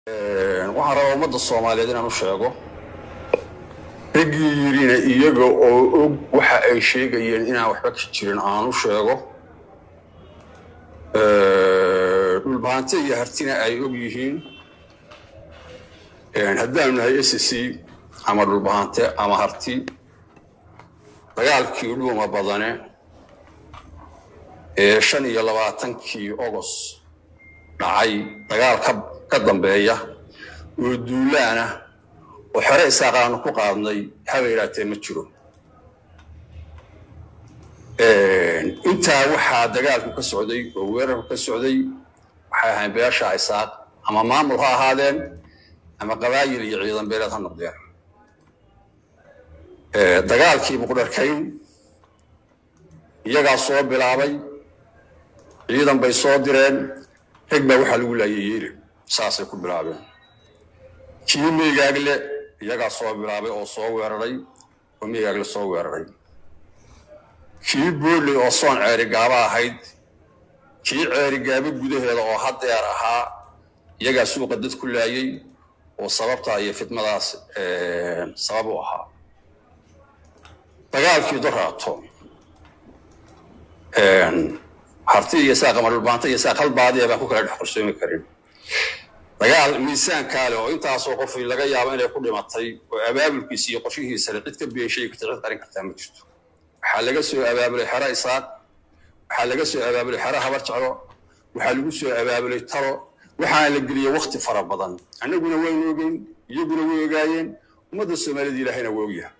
waxaan rabaa ummadda soomaaliyeed inaan u sheego raggii yidhina iyaga oo og waxa ay sheegayeen inaan waxba ka jirin aan u sheego dhulbaante iyo hartina ay og yihiin haddaanu nahay s c ama dhulbahante ama harti dagaalkii dhuuma badane ee shan iyo labaatankii ogos dhacay dagaal ka dambeeya oo duulaana oo xore isaaqaanu ku qaadnay haba yidhaatee ma jiro intaa waxaa dagaalku ka socday oo weerarku ka socday waxay ahayn beesha isaaq ama maamul ha ahaadeen ama qabaayil iyo ciidan beeleed ha noqdeen dagaalkii muqdharkayn iyagaa soo bilaabay ciidan bay soo direen rag baa waxaa lagu laayay yeeli saasay ku bilaabeen kii meygaagle iyagaa soo bilaabay oo soo weeraray oo meygaagle soo weeraray kii booley oo soon ceerigaaba ahayd kii ceerigaabo gudaheeda oo haddeer ahaa iyagaa suuqa dad ku laayay oo sababtaa iyo fidmadaas sabab u ahaa dagaalkii doraato harti iyo saaq ama dhulbaanta iyo saaq hal baadiya baan ku kala dhex qarsoomi karin dagaal miisaankaale oo intaasoo qof laga yaabo inay ku dhimatay oo abaabulkiisa iyo qorshihiisale cid ka beeshay karta cid qarin kartaa ma jirto waxaa laga soo abaabulay xero isaaq waxaa laga soo abaabulay xero habar jeclo waxaa lagu soo abaabulay talo waxaana la geliyey wakti fara badan annaguna waynu ogeyn iyaguna way ogaayeen ummadda soomaalida ilaahayna waa ogyahay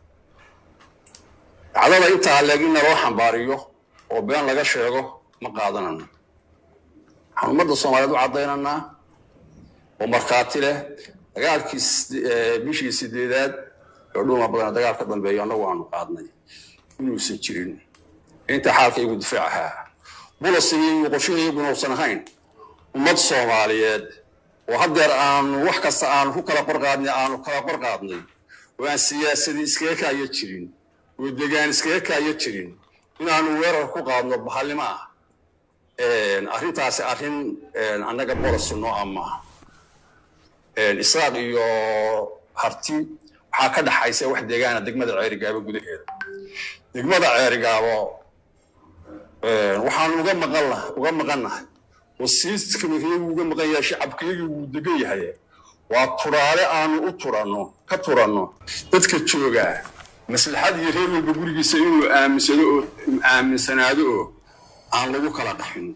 dacdada intaa leeg in naloo xambaariyo oo been laga sheego ma qaadanano waxaan ummadda soomaaliyeed u caddaynanaa oo markhaati leh dagaalkii bishii sideedaad oo dhuuma badana dagaal ka dambeeyo annagu aanu qaadnay inuusan jirin inta xaalka igu difaac ahaa bulasigi iyo qorshahayaguna uusan ahayn ummad soomaaliyeed oo haddeer aanu wax kasta aanu ku kala qorqaadnay aanu kala qorqaadnay oo aan siyaasadii iskaga kaayo jirin oo degaan iskaga kaayo jirin inaanu weerar ku qaadno bahallimo ah arrintaasi arrin annaga bolasi noo ah maaha israaq iyo harti waxaa ka dhaxaysa wax deegaana degmada ceerigaabo gudaheeda degmada ceerigaabo waxaanu uga maqanna uga maqannahay oo siiskamayagu uga maqan yahay shacabkayagii wuu degan yahay waa turaale aanu u turanno ka turanno dadka joogaa maslaxad iyo reer walba gurigiisa inuu aaminsado oo aaminsanaado oo aan lagu kala dhaxin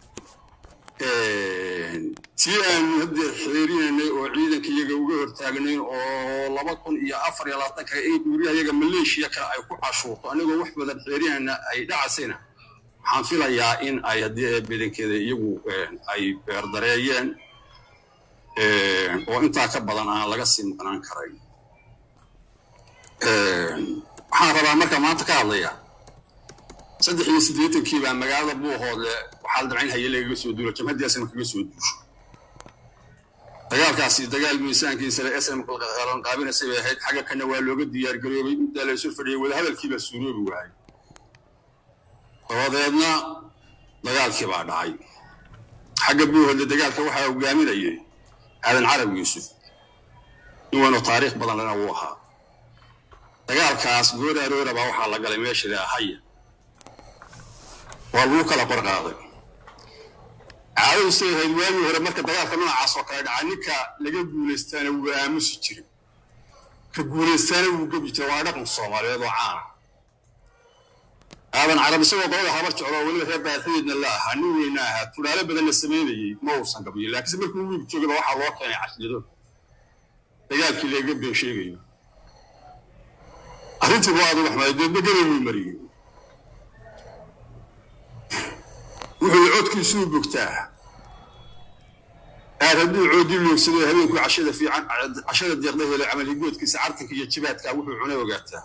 tii aanu haddeer xeerinaynay oo ciidanka iyaga uga hortaagnayn oo laba kun iyo afar iyo labaatanka in guryahayaga maleeshiya kale ay ku cashuurto anigoo wax badan xeerinayna ay dhacasayna waxaan filayaa in ay haddii bedankeeda iyagu ay beerdareeyeen oo intaa ka badan aan laga sii maqnaan karayn waxaan rabaa marka maanta ka hadlaya saddex iyo siddeetankii baa magaalada buuhoodle waxaa la dabcayn haye lagaga soo duula jamhaddiasna kaga soo duusho dagaalkaasi dagaal miisaankiisale sm qaabinaysay bay ahayd xagga kana waa looga diyaargaroobay intaa la isu fadhiyay wadahadalkiibaa suuroobi waayay dabadeedna dagaalkii baa dhacay xagga buuhoodle dagaalka waxaa hogaaminayay aadan carab yuusuf in waynu taariikh badan lena wuu ahaa dagaalkaas goor aroora baa waxaa la galay meesha la haya waa lagu kala qorqaaday caadadu say ahayd waagii hore marka dagaalka noocaas oo kale dhaca ninka laga guulaystaana wuu aamusi jiray ka guulaystaana wuu gebi jiray waa dhaqan soomaaliyeed oo caana aadan carab isagoo qolada habar jeclo weliba reer baarxideedna la ahaa nin weyna ahaa tulaale badan la samaynayey ma uusan gabiyin laakiinse markuu wiig joogaba waxaa loo keenay cashlado dagaalkii lagaga been sheegayo arrintii waa adag waxmaay deedbegada wuu mariyey wuxuu codkiisuu bogtaa aad hadduu coodii loogsaday habeenku cashada fiican cashada deeqda helay camal higoodkiisa cartanka iyo jibaadka wuxuu cunay ogaataa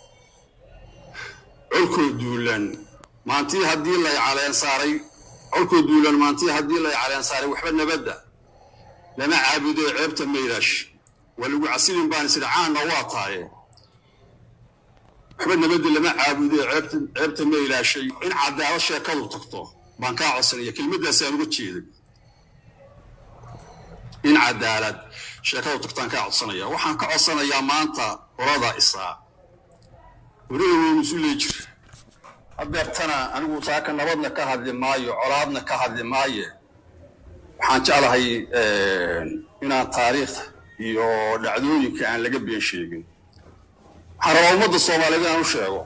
colkoo duulan maantii haddii lay caleen saaray colkoo duulan maantii haddii lay caleen saaray waxba nabadda lama caabudo ceebta maydaash waa lagu casilin baan isiri caanna waa taaye waxba nabadda lama caabudo ceebta ma ilaashay in caddaalo sheekadu tagto baan kaa codsanaya kelmaddaasaan uga jeeday in cadaalad sheekadu tagtaan kaa codsanaya waxaan ka codsanayaa maanta qolada isaa weliba weynu isu leejir hadeertana anigu saaka nabadna ka hadli maayo colaadna ka hadli maaye waxaan jeclahay inaan taariikhda iyo dhacdooyinka aan laga been sheegin waxaan rabaa ummadda soomaaliyeed inaan u sheego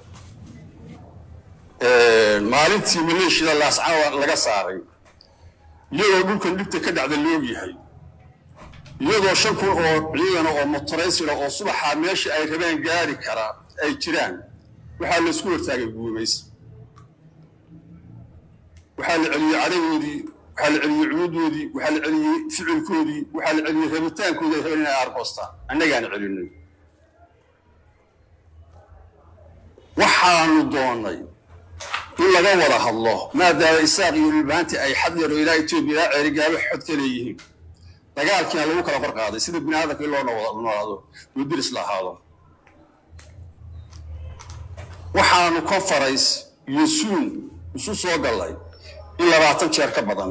maalintii maleeshiyada laascaan laga saaray iyadoo dhulkan dhibta ka dhacda loog yahay iyadoo shan kun oo ciidana oo motoraysira oo subaxaa meesha ay rabeen gaari karaa ay jiraan waxaa laysku hortaagay guumaysa waxaa la celiyey cadagoodii waxaa la celiyey cunudoodii waxaa la celiyey ficilkoodii waxaa la celiyey rabitaankoodii ay rabeen inay argoostaan annagaana celinay waxaanu doonnay in laga wada hadlo maadaama isaaq iyo dhulbaanti ay xad yaro ilaa etoobiya ilaa ceerigaabo xod ka leeyihiin dagaalkiina lagu kala kor qaaday sida bini aadamka in loo noolaado oo diris la ahaado waxaanu conference iyo suun isu soo gallay in labaatan jeer ka badan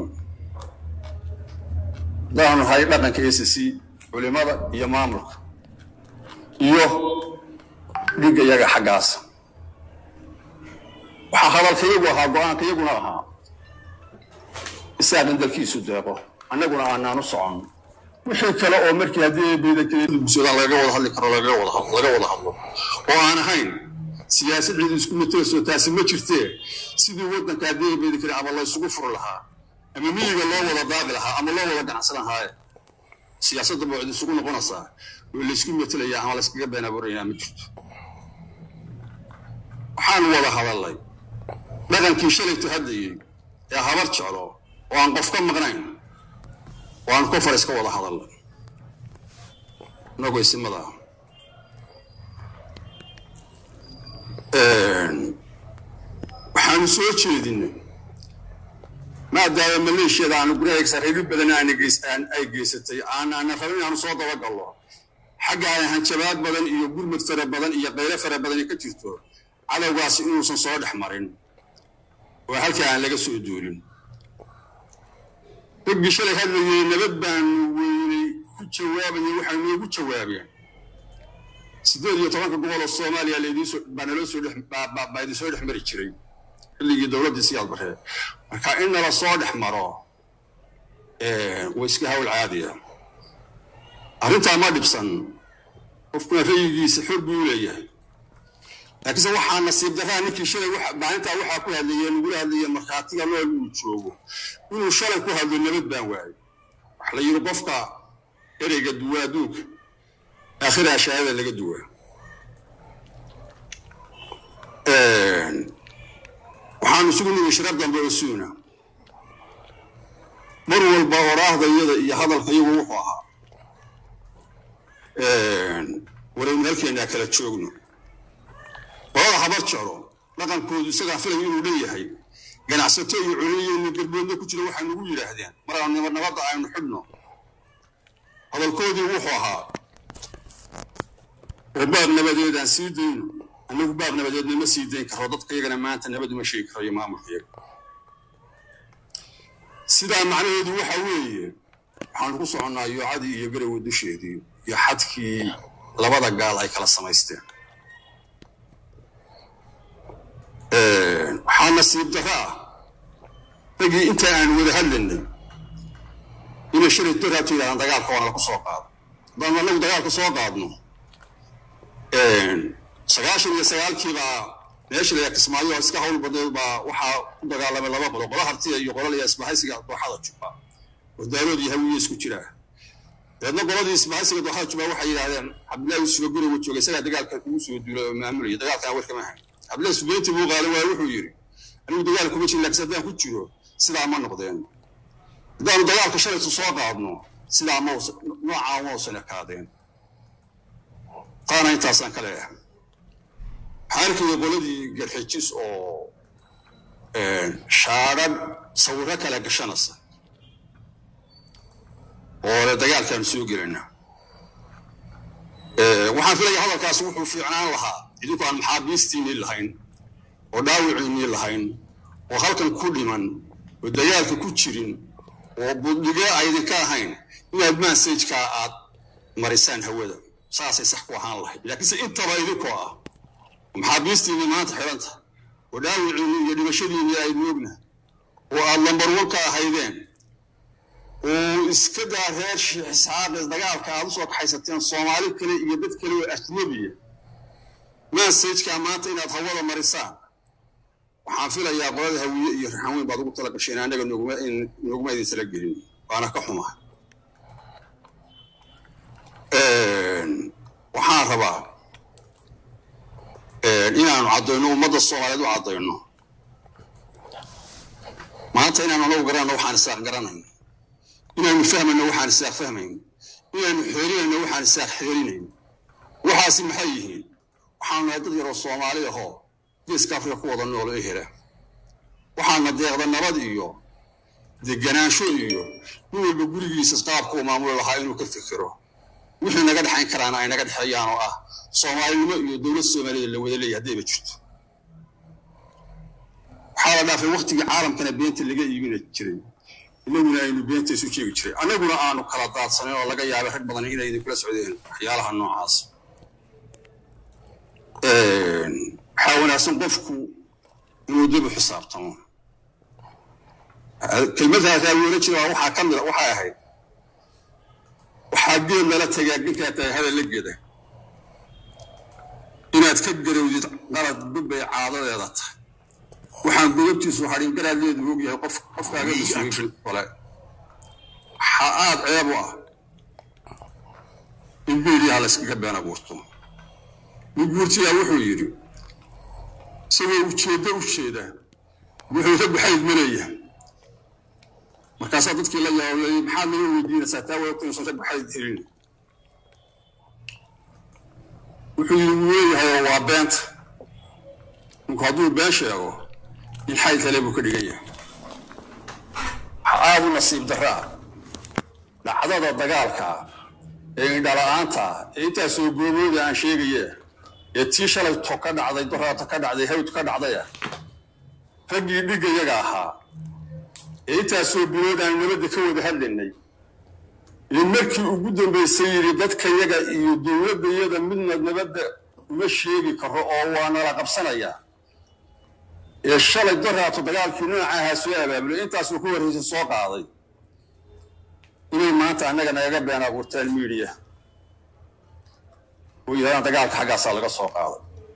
hadaanu nahay dhaqanka a c c culimada iyo maamulka iyo dhigga iyaga xaggaas waxaa hadalka iyagu ahaa go-aanka iyaguna ahaa isaaqin dalkiisu deeqo annaguna aanaan u socon wixii kale oo markii haddii beedakeedugusoodan lagaga wada hadli karo laga wada hadlo oo aan ahayn siyaasad ciid isku mateeso taasi ma jirtee sidii waddanka haddii beedakeli ama laysugu furi lahaa ama miyiga loo wada daaqi lahaa ama loo wada ganacsan lahaaye siyaasadda baa cid isugu noqonaysaa oo laysku metelayaa ama layskaga been abuurayaa ma jirto waxaan wada hadalnay dhaqankii shalaytu hadlayey ee habar jeclo oo aan qof ka maqnayn oo aan conference ka wada hadalnay inagoo isimada ah waxaanu soo jeedinay maadaama maleeshiyada aanu guryaha reebi badan ay geysatay aanaanan rabin inaanu soo dabagallo xagga ay hanjabaad badan iyo gurmud fara badan iyo qaylo fara badani ka jirto cadowgaasi inuusan soo dhex marin oo halkaa aan laga soo duulin raggii shalay hadlayey nabad baanu weynay ku jawaabayay waxay noogu jawaabeen siddeed iyo tobanka gobol oo soomaaliya baa naloo soo baa idin soo dhex mari jiray xilligii dowladdii siyaad baree marka in nala soo dhex maro waa iska hawl caadiya arrintaa ma dhibsan qofkuna rayigiisa xor buu u leeyahay laakiinse waxaa nasiib darraa ninkii shalay maalintaa waxaa ku hadlayee nagula hadlayee markhaatiga nool uu joogo inuu shalay ku hadlo nabad baan waayo waxa la yidhi qofka ereyga duwaa duuga aakhiraa shahaada laga duwaa waxaanu isugu nimi shirar dambe oo suuna mar walba oraahda iyada iyo hadalka iyagu wuxuu ahaa waraynu halkeennaa kala joogno qolada habar jeclo dhaqankoodu isagaa filaya inuu leeyahay ganacsato iyo culiyo garboodna ku jira waxay nagu yidhaahdeen maraan nabadda aynu xidhno hadalkoodii wuxuu ahaa oo baab nabadeed aan sii dayno annagu baab nabadeedna ma sii dayn karo dadka iyagana maanta nabad uma sheegi karo iyo maamulka iyaga sidaa macnaheedu waxa weeye waxaanu ku soconnaa yoocadii iyo garowe dusheedii iyo xadkii labada gaal ay kala samaysteen waxaa nasiib darro ah raggii inta aan wada hadlaynay inay shalay daraabto yidhahdaan dagaalka waana laku soo qaado haddaan annagu dagaalka soo qaadno sagaashan iyo sagaalkiibaa meesha la kismaayo iska hawl badeed baa waxaa ku dagaalamay laba qolo qola hartiya iyo qola laya isbahaysiga dooxada juba oo daarood iyo hawiye isku jiraa dabeedna qoladii isbahaysiga dooxada juba waxay yidhahdeen cabdillahi usuga guriga jooga isagaa dagaalka ugu soo duulay oo maamulaya dagaalkan war kama hayn cabdillahi subeyntii buu qaadan waaya wuxuu yidhi anigu dagaal kuma jirin laakiin haddaan ku jiro sidaa ma noqdeen haddaanu dagaalka shalaytu soo qaadno sidaa ma noocaa ma usan ekaadeen taana intaasaan ka leeyahay waxaa arkaya qoladii garxijis oo shaadhadh sawirro kale gashanaysa oo le dagaalkaanu soo gelinaa waxaan filaya hadalkaas wuxuu fiicnaan lahaa idinku aan maxaabiistiinii lahayn oo dhaawiciinii lahayn oo halkan ku dhiman oo dagaalka ku jirin oo buddhige aydinka ahayn inaad mansajkaa aad marisaan hawada saasay sax ku ahaan lahayd laakiinse intaba idinkoo ah maxaabiistiinii maanta xidhanta oo dhaawiciinni iyo dhimashadiinii aynu ogna oo aad lambarwan ka ahaydeen oo iska daa reer sheekh isxaaqis dagaalka aad usoo kaxaysateen soomaali kale iyo dad kale oo ajnabiya mansajkaa maanta inaad hawada marisaan waxaan filayaa qolada hawiye iyo raxan weyn baad ugu tala gasheen annaga nooguma idin tala gelin waana ka xumaa waxaan rabaa inaanu caddayno ummadda soomaaliyeed u caddayno maanta inaanu anagu garanayno waxaan isaaq garanayno inaanu fahmayno waxaan isaaq fahmayno inaanu xeerinayno waxaan isaaq xeerinayno waxaasi maxay yihiin waxaanu nahay dad yaroo soomaali ahoo geeska afrika ku wada noolo ee hela waxaana deeqda nabad iyo deganaansho iyo nin walba gurigiisa qaabka uu maamuli lahaa inuu ka fikiro wixii naga dhexayn karaana ay naga dhexeeyaan oo ah soomaalinimo iyo dowlad soomaaliyad la wada leeyahy haddayba jirto waxaa la dhaafay waktigii caalamkana beenta laga iibina jiray inaguna aynu beenta isu sheegi jiray annaguna aanu kala daadsanayn oo laga yaabay rag badan inay idinkula socdeen waxyaalaha noocaas waxaa wanaagsan qofku inuu dib u xisaabtamo kelmadaasaa loola jiraa waxaa ka mida waxay ahayd waxaa geed lala tagaa ninkaa tahay hadal la geda inaad ka garowdid qalad dubbay caadadeeda tahay waxaan gobabtiisu hadhin garaadleedu og yahay qof qofkaaga mas-uulin kole waxaa aad ceeb u ah in beeliyaha la yskaga been abuurto nin guurtiyaa wuxuu yidhi isagoo ujeeddo u jeeda wuxuu ka baxayd ma leeyahay markaasaa dadkii la yaabay maxaad naga weydiinaysaa taa wadatanayso ka baxayd helin wuxuu yidhi wuu leeyahay oo waa beenta ninku hadduu been sheego in xayd kale buu ka dhigan yahay waxaa aada u nasiib daraa dhacdada dagaalka ee indhala-aanta ee intaasoo goobooda aan sheegaya ee tii shalay to ka dhacday doraata ka dhacday hawd ka dhacdaya raggii dhigga yaga ahaa ee intaasoo bilood aan nabadda ka wada hadlaynay ee markii ugu dambaysay yidhi dadka yaga iyo dowladdayada midna nabadda uma sheegi karo oo waa nala qabsanayaa ee shalay doraato dagaalkii nooca ahaa soo abaabulay intaasuu ku horraysa soo qaaday inay maanta annaga nagaga been abuurtaan miidiya oo yidhahdaan dagaalka xaggaasaa laga soo qaaday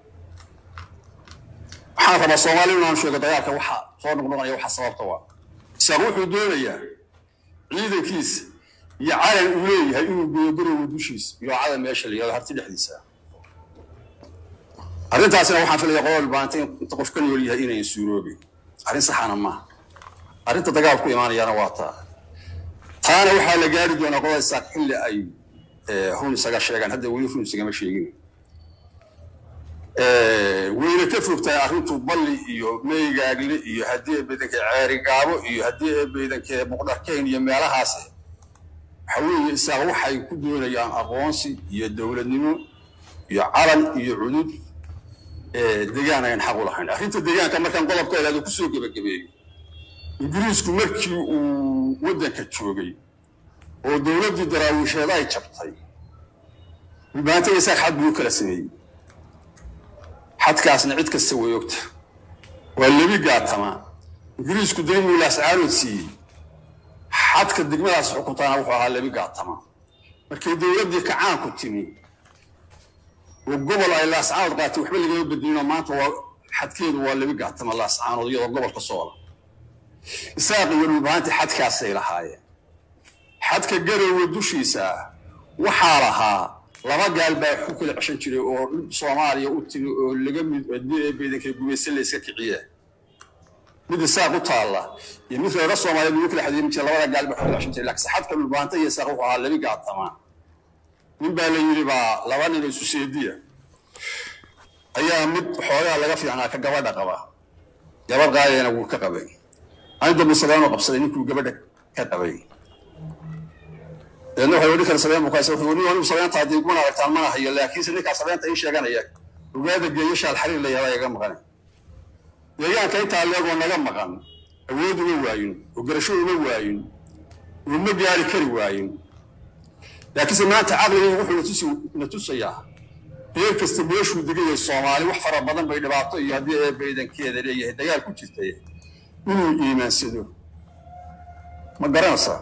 waxaan rabaa soomaali inaanu sheego dagaalka waxa soo noqnoqonaya waxa sababta waa isaaq wuxuu doonayaa ciidankiisa iyo calan uu leeyahay inuu geeyo garowa dushiisa iyo calan meesha la yihahdo harti dhexdiisa arrintaasina waxaan filaya qolol baanta inta qof ka nool yahay inayn suuroobin arrin saxana maaha arrinta dagaal ku imaanayaana waa taa taana waxaa la gaari doonaa qolada isaaq xilli ay run isaga sheegaan hadda weli run isagama sheegin wayna ka fogtahay arrintu balli iyo meygaagle iyo haddii eebeydanke ceerigaabo iyo haddii eebeydanke muqdharkeyn iyo meelahaas waxa weeye isaaq waxay ku doonayaan aqoonsi iyo dowladnimo iyo calan iyo cudud degaan ayan xaq u lahayn arrinta deegaanka markaan qodobka ilaado kusoo gebagabeeyo ingiriisku markii uu waddanka joogay oo dowladdii daraawiisheed ay jabtay maanta isaaq xad buu u kala sameeyey xadkaasna cid kasta way ogta waa lebi gaatama ingiriisku degmuu laascaanood siiyey xadka degmadaas xukuntaana wuxuu ahaa lebi gaatama markii dowladdii kacaanku timi oo gobol ay laascaanood qaatay waxba lagama bedelinoo maanta waa xadkeedu waa lebi gaatama laascaanood iyadoo gobolka soola isaaq iyo dhulbahantii xadkaasay lahaayeen xadka garowe dushiisa ah waxaa lahaa laba gaal baa ku kala ceshan jiray oo soomaaliya u timi oo laga mid beedanka gumaysan la iska kiciya mid isaaq u taalla iyo mid reero soomaaliya lagu kala xadiimin jiray labada gaal baa ku kala ceshan jiray laakiin xadka dhulbaanta iyo isaaq wuxuu ahaa labi gaatamaa nin baa la yidhi baa laba nin oo isu seediya ayaa mid xoogaa laga fiicnaa ka gabadha qaba gabadh qaadayana wuu ka qabay ani dambe sabeenu qabsaday ninkuu gabadha ka qabay deedna waxay odhi kara sabeen buu kaasa wuxuu nin anigu sabeenta haddii kumana aragtaan mana hayo laakiinse ninkaa sabeenta ii sheeganaya ogaada geeyashaal xariir la yahdaa iga maqan deegaanka intaa leegoo naga maqan awood uma waayin oo garasho uma waayin oo ma gaari kari waayin laakiinse maanta caqligaygu wuxuu natusi na tusayaa reer kasta meeshuu degayay soomaali wax fara badan bay dhibaato iyo haddii eebba idankeeda leeyahay dagaal ku jirtay inuu iimaansado ma garanaysaa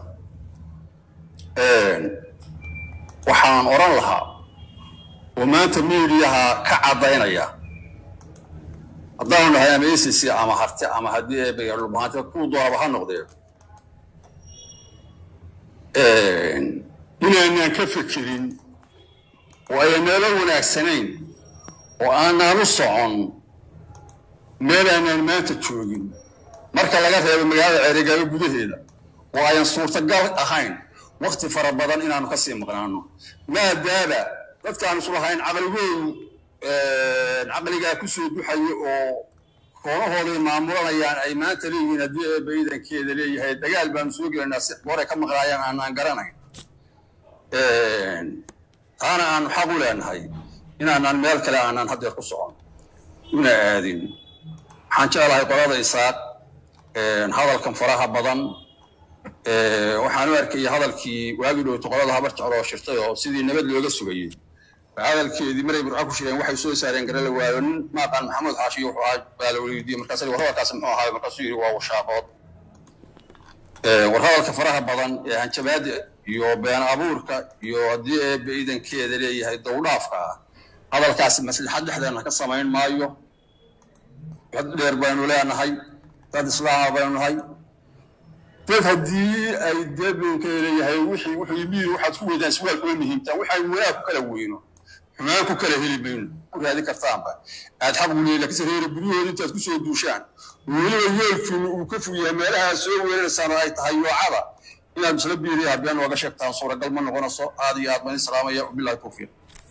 waxaan odhan lahaa oo maanta miidiyaha ka caddaynaya haddaanu nahay ama acc ama harte ama haddii eebba dhulbahaanta kuu doonaba ha noqdee inaanaan ka fekerin oo aynaala wanaagsanayn oo aanaan u socon meel aanaan maanta joogin marka laga reebo magaalada ceerigaabo gudaheeda oo ayan suurtagal ahayn wakti fara badan inaanu ka sii maqnaano maadaaba dadkaanu islahayn caqligoodu caqligaa ku soo duxayo oo koonahooday maamulanayaan ay maanta leeyihiin haddii eebba iidankeeda leeyahay dagaal baanu soo gelaynaa si horay ka maqnaayaan aanaan garanayn taana aanu xaq u leenahay inaanaan meel kale aanaan haddeer ku socon una aadin waxaan jeclahay qolada isaaq hadalkan faraha badan waxaan u arkayay hadalkii waagii dhowto qolada habar jeclo oo shirtay oo sidii nabad looga sugayey hadalkeedii maray burco ku shireen waxay soo saareen garala waayo nin maaqaan maxamuud xaashi wuxuu ahaa baa la weydiiyey markaas war hadalkaas muxuu ahaa markaasuu yidhi waa washaaqood war hadalka faraha badan ee hanjabaada iyo been abuurka iyo haddii eebba iidankeeda leeyahay dowdhaafka ah hadalkaasi maslaxad dhexdeena ka samayn maayo cod dheer baynu leenahay dad islaama baynu nahay dad haddii ay deebinka leeyahay wixii wuxuu yimid waxaad ku weydaan suwaal kuma muhiimtaan waxaan wanaag ku kala weyno xumaan ku kala heli mayno ku raadi kartaanba aad xaq u leeyahay laakiinse reere guryahooda intaad ku soo duushaan weliba yeelkiinu uu ka fog yahay meelaha soo weeraraysaan ay tahay yoocada inaad isla biiriya habeen ooga sheegtaan suuragal ma noqonayso aad iyo aad baan islaamaya wabilahi tawfiiq